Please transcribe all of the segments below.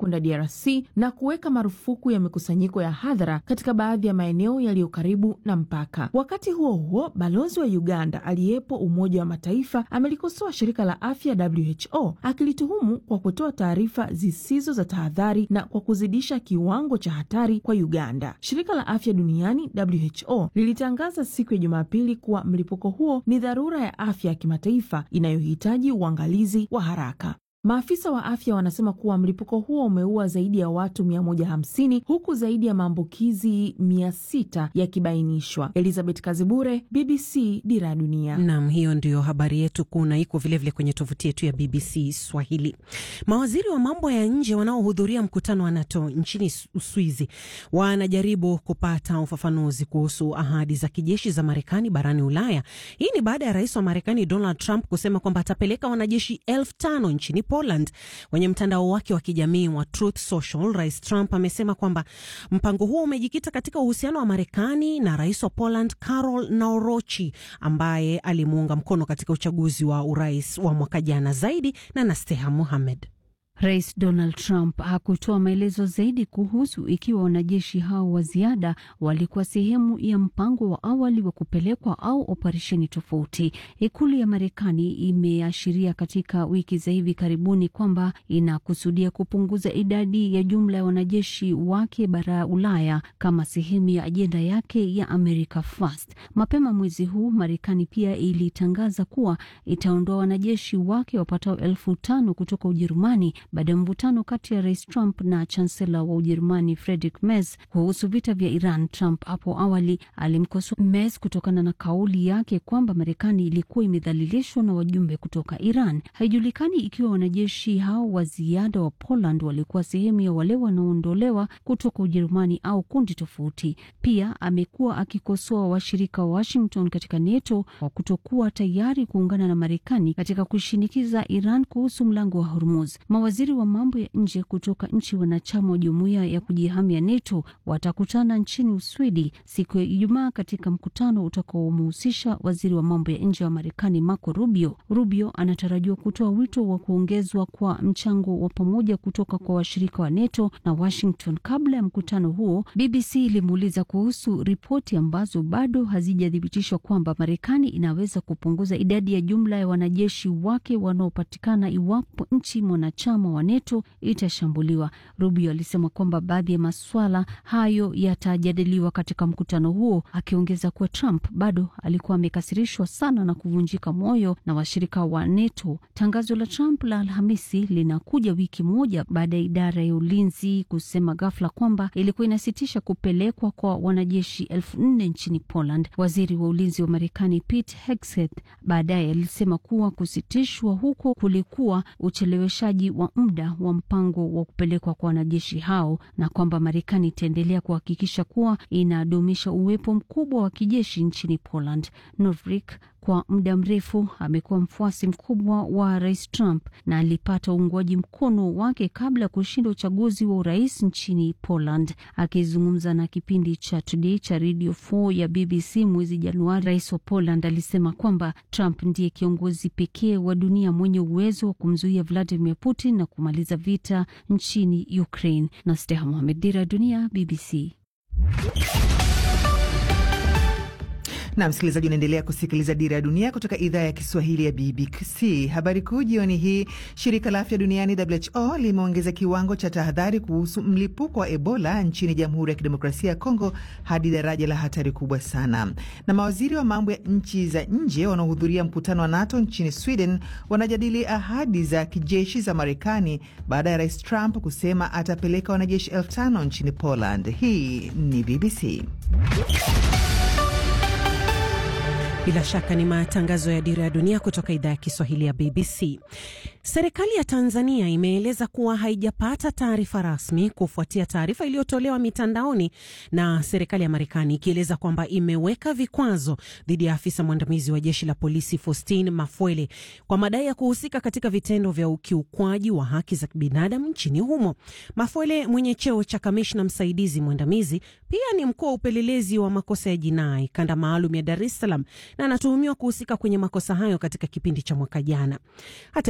kwenda DRC na kuweka marufuku ya mikusanyiko ya hadhara katika baadhi ya maeneo yaliyo karibu na mpaka. Wakati huo huo, balozi wa Uganda aliyepo Umoja wa Mataifa amelikosoa shirika la afya WHO akilituhumu kwa kutoa taarifa zisizo za tahadhari na kwa kuzidisha kiwango cha hatari kwa Uganda. Shirika la afya duniani WHO lilitangaza siku ya Jumapili kuwa mlipuko huo ni dharura ya afya ya kimataifa inayohitaji uangalizi wa haraka. Maafisa wa afya wanasema kuwa mlipuko huo umeua zaidi ya watu 150 huku zaidi ya maambukizi 600 yakibainishwa. Elizabeth Kazibure, BBC Dira ya Dunia. Nam, hiyo ndiyo habari yetu kuu na iko vilevile kwenye tovuti yetu ya BBC Swahili. Mawaziri wa mambo ya nje wanaohudhuria mkutano wa NATO nchini Uswizi wanajaribu kupata ufafanuzi kuhusu ahadi za kijeshi za Marekani barani Ulaya. Hii ni baada ya rais wa Marekani Donald Trump kusema kwamba atapeleka wanajeshi elfu tano nchini Poland. Kwenye mtandao wake wa kijamii wa Truth Social, Rais Trump amesema kwamba mpango huo umejikita katika uhusiano wa Marekani na rais wa Poland Karol Naorochi ambaye alimuunga mkono katika uchaguzi wa urais wa mwaka jana. Zaidi na Nasteha Muhamed. Rais Donald Trump hakutoa maelezo zaidi kuhusu ikiwa wanajeshi hao wa ziada walikuwa sehemu ya mpango wa awali wa kupelekwa au operesheni tofauti. Ikulu ya Marekani imeashiria katika wiki za hivi karibuni kwamba inakusudia kupunguza idadi ya jumla ya wanajeshi wake bara Ulaya kama sehemu ya ajenda yake ya America First. Mapema mwezi huu Marekani pia ilitangaza kuwa itaondoa wanajeshi wake wapatao elfu tano kutoka Ujerumani baada ya mvutano kati ya rais Trump na chansela wa Ujerumani Friedrich Merz kuhusu vita vya Iran. Trump hapo awali alimkosoa Merz kutokana na kauli yake kwamba Marekani ilikuwa imedhalilishwa na wajumbe kutoka Iran. Haijulikani ikiwa wanajeshi hao wa ziada wa Poland walikuwa sehemu ya wale wanaoondolewa kutoka Ujerumani au kundi tofauti. Pia amekuwa akikosoa washirika wa Washington katika NATO kwa kutokuwa tayari kuungana na Marekani katika kushinikiza Iran kuhusu mlango wa Hormuz. Mawaziri wa mambo ya nje kutoka nchi wanachama wa jumuiya ya kujihamia NATO watakutana nchini Uswidi siku ya Ijumaa katika mkutano utakaomhusisha waziri wa mambo ya nje wa Marekani Marco Rubio. Rubio anatarajiwa kutoa wito wa kuongezwa kwa mchango wa pamoja kutoka kwa washirika wa NATO na Washington. Kabla ya mkutano huo, BBC ilimuuliza kuhusu ripoti ambazo bado hazijathibitishwa kwamba Marekani inaweza kupunguza idadi ya jumla ya wanajeshi wake wanaopatikana iwapo nchi mwanachama wa NATO itashambuliwa. Rubio alisema kwamba baadhi ya maswala hayo yatajadiliwa katika mkutano huo, akiongeza kuwa Trump bado alikuwa amekasirishwa sana na kuvunjika moyo na washirika wa NATO. Tangazo la Trump la Alhamisi linakuja wiki moja baada ya idara ya ulinzi kusema ghafla kwamba ilikuwa inasitisha kupelekwa kwa wanajeshi elfu nne nchini Poland. Waziri wa ulinzi wa Marekani Pete Hegseth baadaye alisema kuwa kusitishwa huko kulikuwa ucheleweshaji wa muda wa mpango wa kupelekwa kwa wanajeshi hao na kwamba Marekani itaendelea kuhakikisha kuwa inadumisha uwepo mkubwa wa kijeshi nchini Poland. Novik kwa muda mrefu amekuwa mfuasi mkubwa wa rais Trump na alipata uungwaji mkono wake kabla ya kushinda uchaguzi wa urais nchini Poland. Akizungumza na kipindi cha Today cha Radio 4 ya BBC mwezi Januari, rais wa Poland alisema kwamba Trump ndiye kiongozi pekee wa dunia mwenye uwezo wa kumzuia Vladimir Putin na kumaliza vita nchini Ukraine. na Steha Mohamed, Dira ya Dunia, BBC. na msikilizaji, unaendelea kusikiliza Dira ya Dunia kutoka idhaa ya Kiswahili ya BBC. Habari kuu jioni hii, shirika la afya duniani WHO limeongeza kiwango cha tahadhari kuhusu mlipuko wa Ebola nchini Jamhuri ya Kidemokrasia ya Kongo hadi daraja la hatari kubwa sana. Na mawaziri wa mambo ya nchi za nje wanaohudhuria mkutano wa NATO nchini Sweden wanajadili ahadi za kijeshi za Marekani baada ya rais Trump kusema atapeleka wanajeshi elfu tano nchini Poland. Hii ni BBC. Bila shaka ni matangazo ya Dira ya Dunia kutoka idhaa ya Kiswahili ya BBC. Serikali ya Tanzania imeeleza kuwa haijapata taarifa rasmi kufuatia taarifa iliyotolewa mitandaoni na serikali ya Marekani ikieleza kwamba imeweka vikwazo dhidi ya afisa mwandamizi wa jeshi la polisi Faustin Mafwele kwa madai ya kuhusika katika vitendo vya ukiukwaji wa haki za binadamu nchini humo. Mafwele mwenye cheo cha kamishna msaidizi mwandamizi pia ni mkuu wa upelelezi wa makosa ya jinai kanda maalum ya Dar es Salaam na anatuhumiwa kuhusika kwenye makosa hayo katika kipindi cha mwaka jana. Hata hivyo, taarifa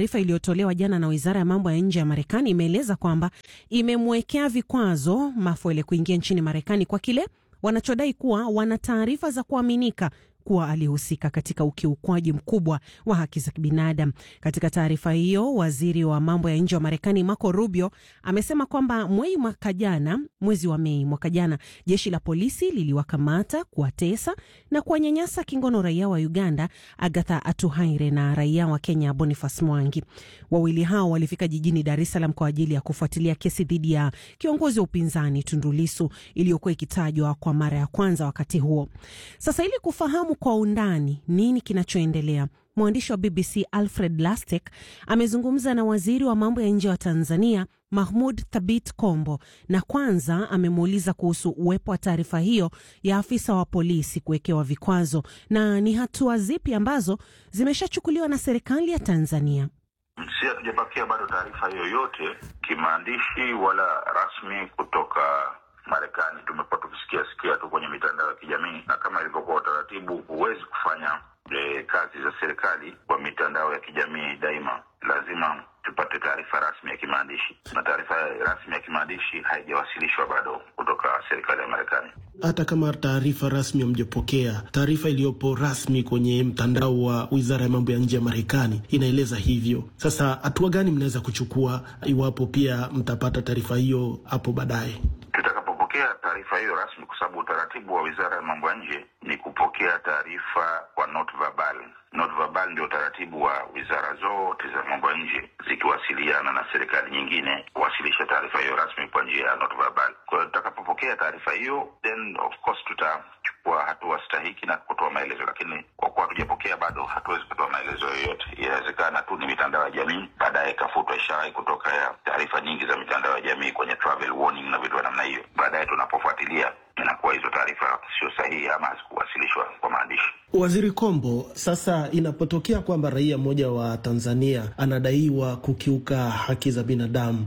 taarifa iliyotolewa jana na wizara ya mambo ya nje ya Marekani imeeleza kwamba imemwekea vikwazo Mafuele kuingia nchini Marekani kwa kile wanachodai kuwa wana taarifa za kuaminika kuwa alihusika katika ukiukwaji mkubwa wa haki za kibinadamu. Katika taarifa hiyo, waziri wa mambo ya nje wa Marekani Marco Rubio amesema kwamba mwezi mwaka jana, mwezi wa Mei mwaka jana, jeshi la polisi liliwakamata, kuwatesa na kuwanyanyasa kingono raia wa Uganda Agatha Atuhaire na raia wa Kenya Boniface Mwangi. Wawili hao walifika jijini Dar es Salaam kwa ajili ya kufuatilia kesi dhidi ya kiongozi wa upinzani Tundu Lissu iliyokuwa ikitajwa kwa mara ya kwanza wakati huo. Sasa ili kufahamu kwa undani nini kinachoendelea, mwandishi wa BBC Alfred Lastek amezungumza na waziri wa mambo ya nje wa Tanzania Mahmud Thabit Kombo, na kwanza amemuuliza kuhusu uwepo wa taarifa hiyo ya afisa wa polisi kuwekewa vikwazo na ni hatua zipi ambazo zimeshachukuliwa na serikali ya Tanzania. Si hatujapakia bado taarifa yoyote kimaandishi wala rasmi kutoka Marekani. Tumekuwa tukisikia sikia tu kwenye mitandao ya kijamii, na kama ilivyokuwa utaratibu, huwezi kufanya e, kazi za serikali kwa mitandao ya kijamii daima, lazima tupate taarifa rasmi ya kimaandishi, na taarifa rasmi ya kimaandishi haijawasilishwa bado kutoka serikali ya Marekani. Hata kama taarifa rasmi hamjapokea, taarifa iliyopo rasmi kwenye mtandao wa wizara ya mambo ya nje ya Marekani inaeleza hivyo. Sasa hatua gani mnaweza kuchukua iwapo pia mtapata taarifa hiyo hapo baadaye? Tutakapopokea taarifa hiyo rasmi, kwa sababu utaratibu wa wizara ya mambo ya nje ni kupokea taarifa kwa note verbal. Note verbal ndio utaratibu wa wizara zote za mambo ya nje zikiwasiliana na serikali nyingine kuwasilisha taarifa hiyo rasmi kwa njia ya note verbal. Kwa hiyo tutakapopokea taarifa hiyo, then of course tutachukua hatua stahiki na kutoa maelezo, lakini kwa kuwa hatujapokea bado, hatuwezi kutoa maelezo yoyote. Inawezekana tu ni mitandao ya jamii, baadaye ikafutwa ishara kutoka ya taarifa nyingi za mitandao ya jamii kwenye travel warning na vitu vya namna hiyo. Baadaye tunapofuatilia inakuwa hizo taarifa sio sahihi ama hazikuwasilishwa kwa maandishi. Waziri Kombo, sasa inapotokea kwamba raia mmoja wa Tanzania anadaiwa kukiuka haki za binadamu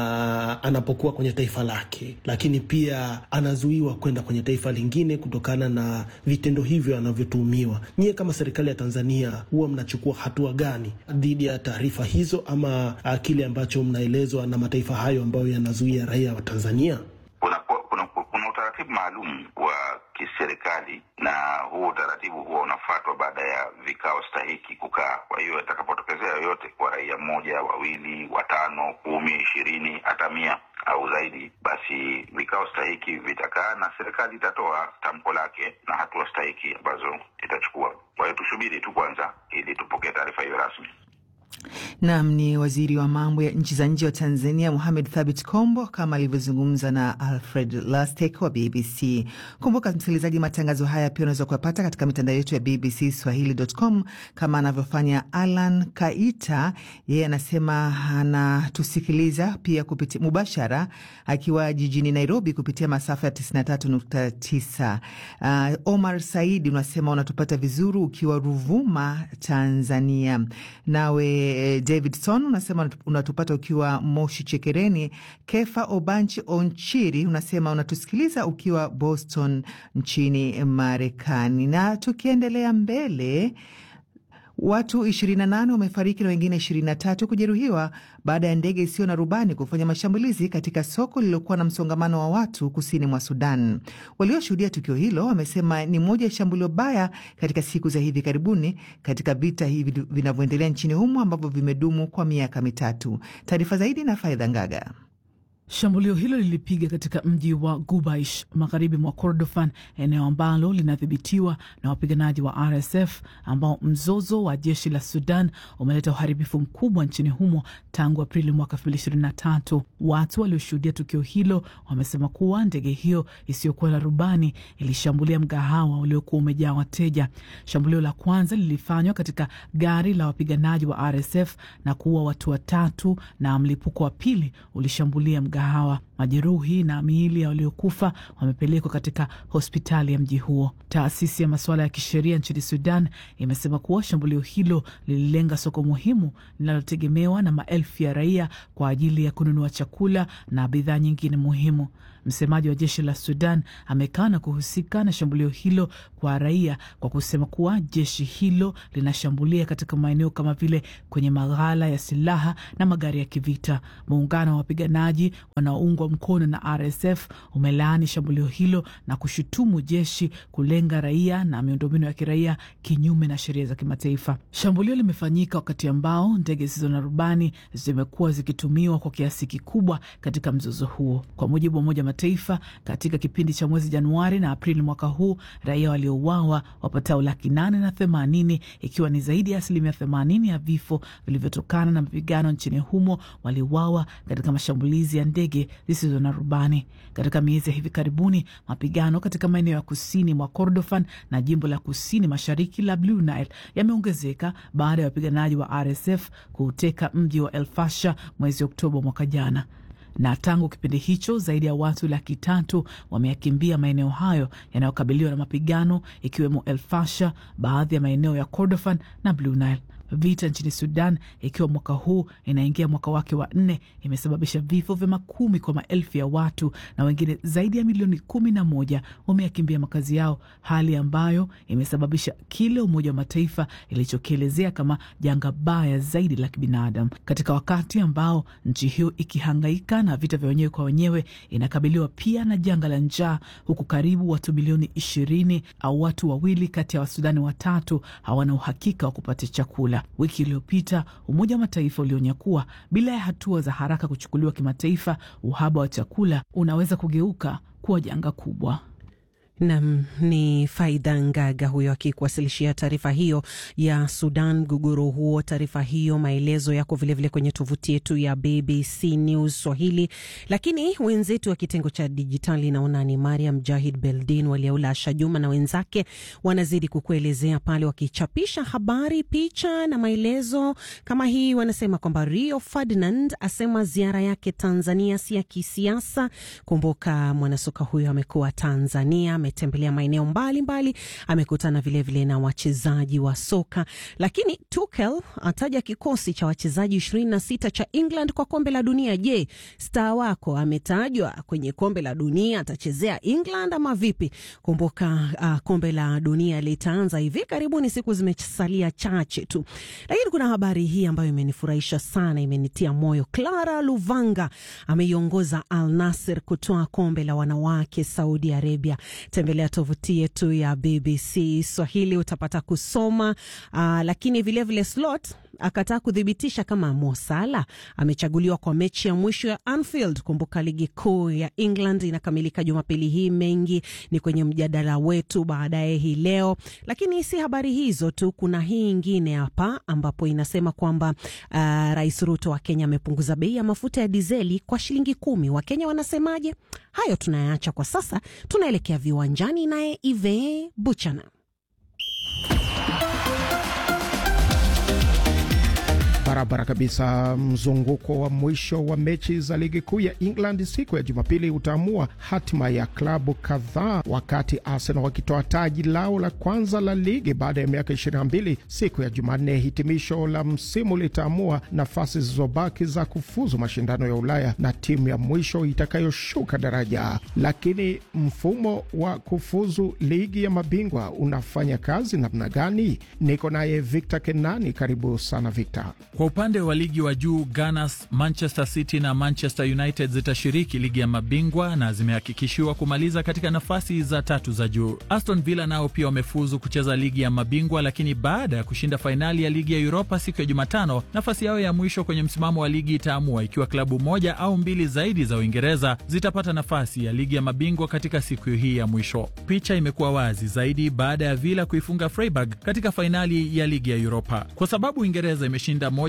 na anapokuwa kwenye taifa lake, lakini pia anazuiwa kwenda kwenye taifa lingine kutokana na vitendo hivyo anavyotuhumiwa, nyie kama serikali ya Tanzania huwa mnachukua hatua gani dhidi ya taarifa hizo ama kile ambacho mnaelezwa na mataifa hayo ambayo yanazuia raia wa Tanzania? Kuna, kuna, kuna utaratibu maalum wa kiserikali na huo utaratibu huwa unafuatwa baada ya vikao stahiki kukaa. Kwa hiyo itakapotokezea yoyote kwa raia mmoja, wawili, watano, kumi, ishirini, hata mia au zaidi, basi vikao stahiki vitakaa na serikali itatoa tamko lake na hatua stahiki ambazo itachukua. Kwa hiyo tusubiri tu kwanza ili tupokee taarifa hiyo rasmi. Nam ni waziri wa mambo ya nchi za nje wa Tanzania, Muhamed Thabit Kombo, kama alivyozungumza na Alfred Lastek wa BBC. Kumbuka msikilizaji, matangazo haya pia unaweza kuyapata katika mitandao yetu ya BBC Swahili.com kama anavyofanya Alan Kaita. Yeye anasema anatusikiliza pia kupitia mubashara akiwa jijini Nairobi kupitia masafa ya 93.9. Uh, Omar Saidi unasema unatupata vizuri ukiwa Ruvuma, Tanzania. Nawe Davidson unasema unatupata ukiwa Moshi Chekereni. Kefa Obanchi Onchiri unasema unatusikiliza ukiwa Boston nchini Marekani. Na tukiendelea mbele Watu 28 wamefariki na wengine 23 kujeruhiwa baada ya ndege isiyo na rubani kufanya mashambulizi katika soko lililokuwa na msongamano wa watu kusini mwa Sudan. Walioshuhudia tukio hilo wamesema ni moja ya shambulio baya katika siku za hivi karibuni katika vita hivi vinavyoendelea nchini humo ambavyo vimedumu kwa miaka mitatu. Taarifa zaidi na Faidha Ngaga. Shambulio hilo lilipiga katika mji wa Gubaish magharibi mwa Kordofan, eneo ambalo linadhibitiwa na wapiganaji wa RSF, ambao mzozo wa jeshi la Sudan umeleta uharibifu mkubwa nchini humo tangu Aprili mwaka 2023. Watu walioshuhudia tukio hilo wamesema kuwa ndege hiyo isiyokuwa na rubani ilishambulia mgahawa uliokuwa umejaa wateja. Shambulio la kwanza lilifanywa katika gari la wapiganaji wa RSF na kuua watu watatu, na mlipuko wa pili ulishambulia mgahawa. Majeruhi na miili ya waliokufa wamepelekwa katika hospitali ya mji huo. Taasisi ya masuala ya kisheria nchini Sudan imesema kuwa shambulio hilo lililenga soko muhimu linalotegemewa na maelfu ya raia kwa ajili ya kununua chakula na bidhaa nyingine muhimu. Msemaji wa jeshi la Sudan amekana kuhusika na shambulio hilo kwa raia kwa kusema kuwa jeshi hilo linashambulia katika maeneo kama vile kwenye maghala ya silaha na magari ya kivita. Muungano wa wapiganaji wanaoungwa mkono na RSF umelaani shambulio hilo na kushutumu jeshi kulenga raia na miundombinu ya kiraia kinyume na sheria za kimataifa. Shambulio limefanyika wakati ambao ndege zisizo na rubani zimekuwa zikitumiwa kwa kiasi kikubwa katika mzozo huo, kwa mujibu wa Umoja wa Mataifa. Katika kipindi cha mwezi Januari na Aprili mwaka huu, raia waliouawa wapatao laki nane na themanini, ikiwa ni zaidi ya asilimia themanini ya vifo vilivyotokana na mapigano nchini humo waliuawa katika mashambulizi ya ndege zisizo na rubani. Katika miezi ya hivi karibuni, mapigano katika maeneo ya kusini mwa Kordofan na jimbo la kusini mashariki la Blue Nile yameongezeka baada ya wapiganaji wa RSF kuuteka mji wa El Fasher mwezi Oktoba mwaka jana na tangu kipindi hicho zaidi ya watu laki tatu wameyakimbia maeneo hayo yanayokabiliwa na mapigano ikiwemo El Fasher, baadhi ya maeneo ya Kordofan na Blue Nile. Vita nchini Sudan, ikiwa mwaka huu inaingia mwaka wake wa nne, imesababisha vifo vya makumi kwa maelfu ya watu na wengine zaidi ya milioni kumi na moja wameyakimbia makazi yao, hali ambayo imesababisha kile Umoja wa Mataifa ilichokielezea kama janga baya zaidi la kibinadamu, katika wakati ambao nchi hiyo ikihangaika na vita vya wenyewe kwa wenyewe, inakabiliwa pia na janga la njaa, huku karibu watu milioni ishirini au watu wawili kati ya Wasudani watatu hawana uhakika wa kupata chakula. Wiki iliyopita Umoja wa Mataifa ulionya kuwa bila ya hatua za haraka kuchukuliwa kimataifa, uhaba wa chakula unaweza kugeuka kuwa janga kubwa. Nam ni Faida Ngaga huyo akikuwasilishia taarifa hiyo ya Sudan, mgogoro huo. Taarifa hiyo maelezo yako vilevile kwenye tovuti yetu ya BBC News Swahili, lakini wenzetu wa kitengo cha dijitali, naona ni Mariam Jahid Beldin, Waliaula Asha Juma na wenzake wanazidi kukuelezea pale, wakichapisha habari, picha na maelezo kama hii. Wanasema kwamba Rio Ferdinand asema ziara yake Tanzania si ya kisiasa. Kumbuka mwanasoka huyo amekuwa Tanzania ametembelea maeneo mbalimbali, amekutana vilevile na wachezaji wa soka. Lakini Tuchel ataja kikosi cha wachezaji ishirini na sita cha England kwa kombe la dunia. Je, star wako ametajwa kwenye kombe la dunia, atachezea England ama vipi? Kumbuka uh, kombe la dunia litaanza hivi karibuni, siku zimesalia chache tu, lakini kuna habari hii ambayo imenifurahisha sana, imenitia moyo. Clara Luvanga ameiongoza Al Nasser kutoa kombe la wanawake Saudi Arabia. Tembelea tovuti yetu ya BBC Swahili utapata kusoma. Uh, lakini vilevile slot akataa kuthibitisha kama Mo Salah amechaguliwa kwa mechi ya mwisho ya Anfield. Kumbuka ligi kuu ya England inakamilika Jumapili hii. Mengi ni kwenye mjadala wetu baadaye hii leo, lakini si habari hizo tu. Kuna hii ingine hapa ambapo inasema kwamba uh, Rais Ruto wa Kenya amepunguza bei ya mafuta ya dizeli kwa shilingi kumi. Wakenya wanasemaje? Hayo tunayaacha kwa sasa, tunaelekea viwanjani naye Ive Buchana. Barabara kabisa. Mzunguko wa mwisho wa mechi za ligi kuu ya England siku ya Jumapili utaamua hatima ya klabu kadhaa, wakati Arsenal wakitoa taji lao la kwanza la ligi baada ya miaka 22 siku ya Jumanne. Hitimisho la msimu litaamua nafasi zilizobaki za kufuzu mashindano ya Ulaya na timu ya mwisho itakayoshuka daraja. Lakini mfumo wa kufuzu ligi ya mabingwa unafanya kazi namna gani? Niko naye Victor Kenani. Karibu sana Victor. Kwa upande wa ligi wa juu Gunners, Manchester City na Manchester United zitashiriki ligi ya mabingwa na zimehakikishiwa kumaliza katika nafasi za tatu za juu. Aston Villa nao pia wamefuzu kucheza ligi ya mabingwa, lakini baada ya kushinda fainali ya ligi ya Europa siku ya Jumatano, nafasi yao ya mwisho kwenye msimamo wa ligi itaamua ikiwa klabu moja au mbili zaidi za Uingereza zitapata nafasi ya ligi ya mabingwa katika siku hii ya mwisho. Picha imekuwa wazi zaidi baada ya Villa kuifunga Freiburg katika fainali ya ligi ya Europa, kwa sababu Uingereza imeshinda moja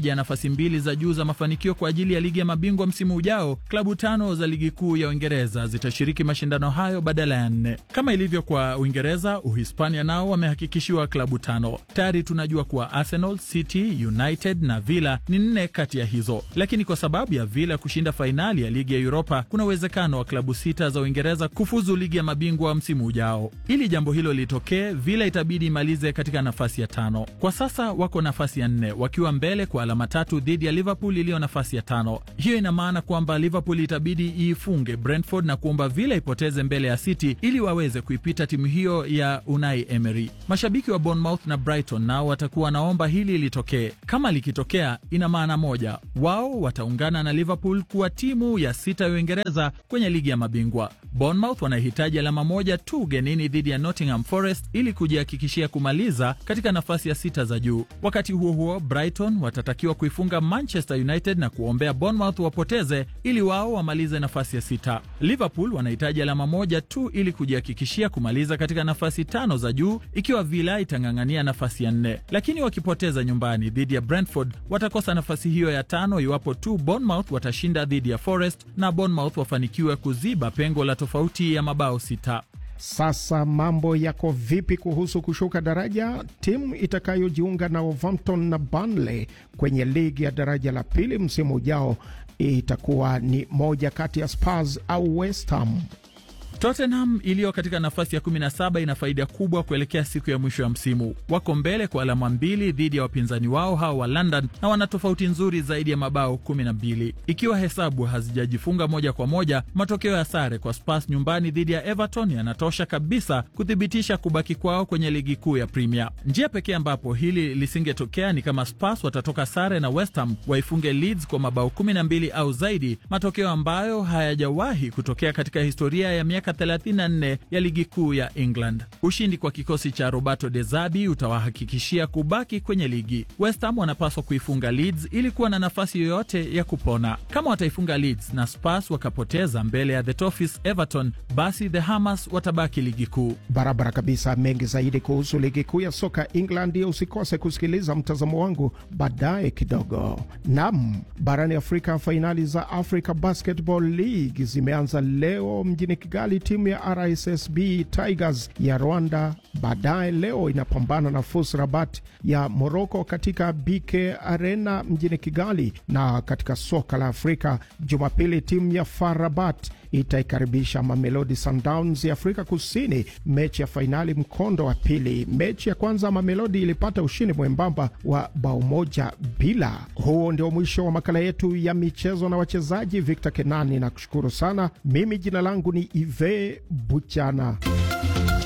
pamoja na nafasi mbili za juu za mafanikio kwa ajili ya ligi ya mabingwa msimu ujao, klabu tano za ligi kuu ya Uingereza zitashiriki mashindano hayo badala ya nne. Kama ilivyo kwa Uingereza, Uhispania nao wamehakikishiwa klabu tano. Tayari tunajua kuwa Arsenal, City, United na Villa ni nne kati ya hizo, lakini kwa sababu ya Villa kushinda fainali ya ligi ya Europa, kuna uwezekano wa klabu sita za Uingereza kufuzu ligi ya mabingwa msimu ujao. Ili jambo hilo litokee, Villa itabidi imalize katika nafasi ya tano. Kwa sasa wako nafasi ya nne wakiwa mbele kwa alama tatu dhidi ya Liverpool iliyo nafasi ya tano. Hiyo ina maana kwamba Liverpool itabidi iifunge Brentford na kuomba Villa ipoteze mbele ya City ili waweze kuipita timu hiyo ya Unai Emery. Mashabiki wa Bournemouth na Brighton nao watakuwa wanaomba hili litokee. Kama likitokea, ina maana moja, wao wataungana na Liverpool kuwa timu ya sita ya Uingereza kwenye ligi ya mabingwa. Bournemouth wanahitaji alama moja tu ugenini dhidi ya Nottingham Forest ili kujihakikishia kumaliza katika nafasi ya sita za juu. Wakati huo huo, Brighton watatakiwa kuifunga Manchester United na kuombea Bournemouth wapoteze ili wao wamalize nafasi ya sita. Liverpool wanahitaji alama moja tu ili kujihakikishia kumaliza katika nafasi tano za juu ikiwa Villa itang'ang'ania nafasi ya nne, lakini wakipoteza nyumbani dhidi ya Brentford watakosa nafasi hiyo ya tano iwapo tu Bournemouth watashinda dhidi ya Forest na Bournemouth wafanikiwe kuziba pengo la tofauti ya mabao sita. Sasa mambo yako vipi kuhusu kushuka daraja? Timu itakayojiunga na Wolverhampton na Burnley kwenye ligi ya daraja la pili msimu ujao itakuwa ni moja kati ya Spurs au West Ham. Tottenham iliyo katika nafasi ya 17 ina faida kubwa kuelekea siku ya mwisho ya msimu. Wako mbele kwa alama mbili dhidi ya wapinzani wao hao wa London na wana tofauti nzuri zaidi ya mabao 12. Ikiwa hesabu hazijajifunga moja kwa moja, matokeo ya sare kwa Spurs nyumbani dhidi ya Everton yanatosha kabisa kuthibitisha kubaki kwao kwenye ligi kuu ya Premier. Njia pekee ambapo hili lisingetokea ni kama Spurs watatoka sare na West Ham, waifunge Leeds kwa mabao 12 au zaidi, matokeo ambayo hayajawahi kutokea katika historia ya miaka 34 ya ligi kuu ya England. Ushindi kwa kikosi cha Roberto De Zerbi utawahakikishia kubaki kwenye ligi. West Ham wanapaswa kuifunga Leeds ili kuwa na nafasi yoyote ya kupona. Kama wataifunga Leeds na Spurs wakapoteza mbele ya the Toffees Everton, basi the Hammers watabaki ligi kuu. Barabara kabisa. Mengi zaidi kuhusu ligi kuu ya soka England, usikose kusikiliza mtazamo wangu baadaye kidogo. Nam, barani Afrika, fainali za Africa Basketball League zimeanza leo mjini Kigali. Timu ya RSSB Tigers ya Rwanda baadaye leo inapambana na FUS Rabat ya Moroko katika BK Arena mjini Kigali. Na katika soka la Afrika, Jumapili timu ya FAR Rabat itaikaribisha Mamelodi Sundowns ya Afrika Kusini, mechi ya fainali mkondo wa pili. Mechi ya kwanza Mamelodi ilipata ushindi mwembamba wa bao moja bila. Huo ndio mwisho wa makala yetu ya michezo na wachezaji. Victor Kenani na kushukuru sana. Mimi jina langu ni Ive Buchana.